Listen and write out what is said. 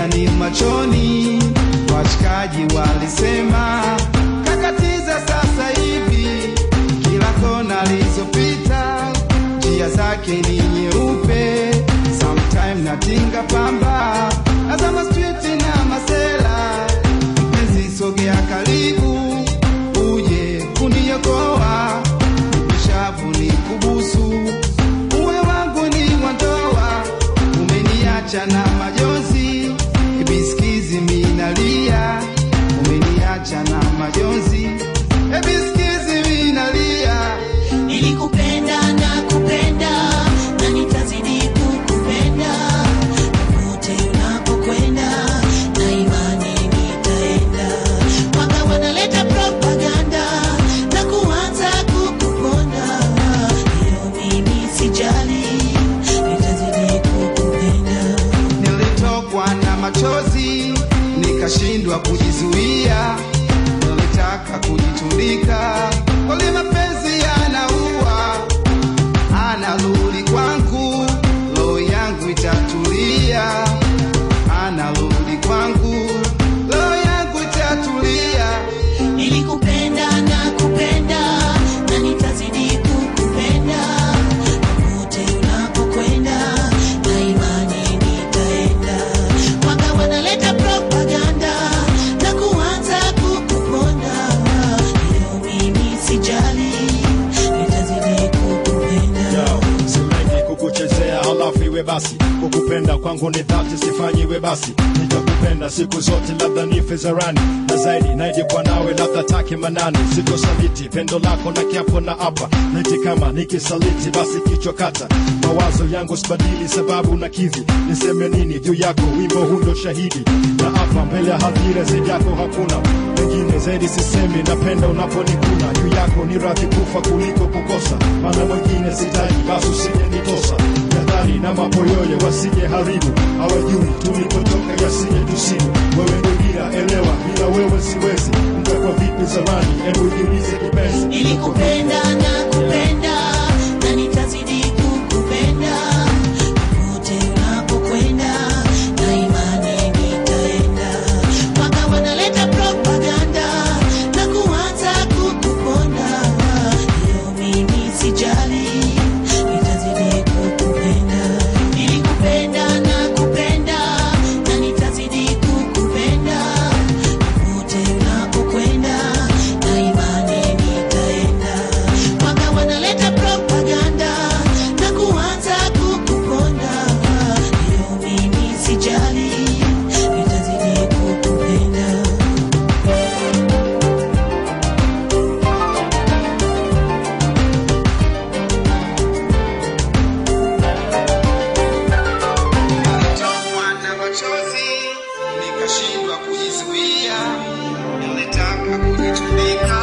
ni machoni. Washikaji walisema kakatiza sasa hivi, kila kona alizopita njia zake ni nyeupe. Sometime natinga pamba azama street na masela, mpenzi sogea karibu uje kuniokoa, nishavu ni kubusu uwe wangu ni wandoa, umeniacha na majonzi, ebiskizi minalia, umeniacha na majonzi, ebiskizi minalia. Nilikupenda na kupenda na nitazidi kukupenda popote unapokwenda, na imani nitaenda. Waka wanaleta propaganda na kuanza kukuponda, hiyo mimi sijali, nitazidi kukupenda. Nilitokwa na machozi nikashindwa kujizuia, nilitaka kujitundika, kweli mapenzi yanaua. Anarudi kwangu, roho yangu itatulia. Anarudi kwangu, roho yangu itatulia. Nilikupenda na kupenda na nitazidi kukupenda popote unapokwenda, na imani nitaenda. Waka wanaleta propaganda na kuanza kukuponda, hiyo mimi sijali, nitazidi kukupenda. Yo, si mengi kukuchezea halafu iwe basi kukupenda kwangu ni dhati sifanyiwe basi nitakupenda siku zote labda nife zarani na zaidi naijikwa nawe labda take manani sitosaliti pendo lako na kiapo na apa niti kama nikisaliti basi kichwa kata mawazo yangu sibadili sababu na kivi niseme nini juu yako wimbo hundo shahidi na hapa mbele ya hadhira zaidi yako hakuna wengine zaidi sisemi napenda unaponikuna juu yako ni radhi kufa kuliko kukosa maana mwingine sitaji basi usije nitosa jadhari na mapoyoyo wasije haribu hawajui tulikotoka yasije tusibu wewe ndo dira elewa bila wewe siwezi mtakwa vipi zamani hebu jiulize kipenzi Nilikupenda na kupenda na nitazidi kukupenda popote unapokwenda, na imani nitaenda. Waka wanaleta propaganda na kuanza kukuponda, hiyo mimi sijali, nitazidi kukupenda. Nilikupenda na kupenda na nitazidi kukupenda popote unapokwenda, na imani nitaenda. Waka wanaleta propaganda na kuanza kukuponda, hiyo mimi sijali, nitazidi kukupenda. Nilitokwa na machozi nikashindwa kujizuia, nilitaka kujitundika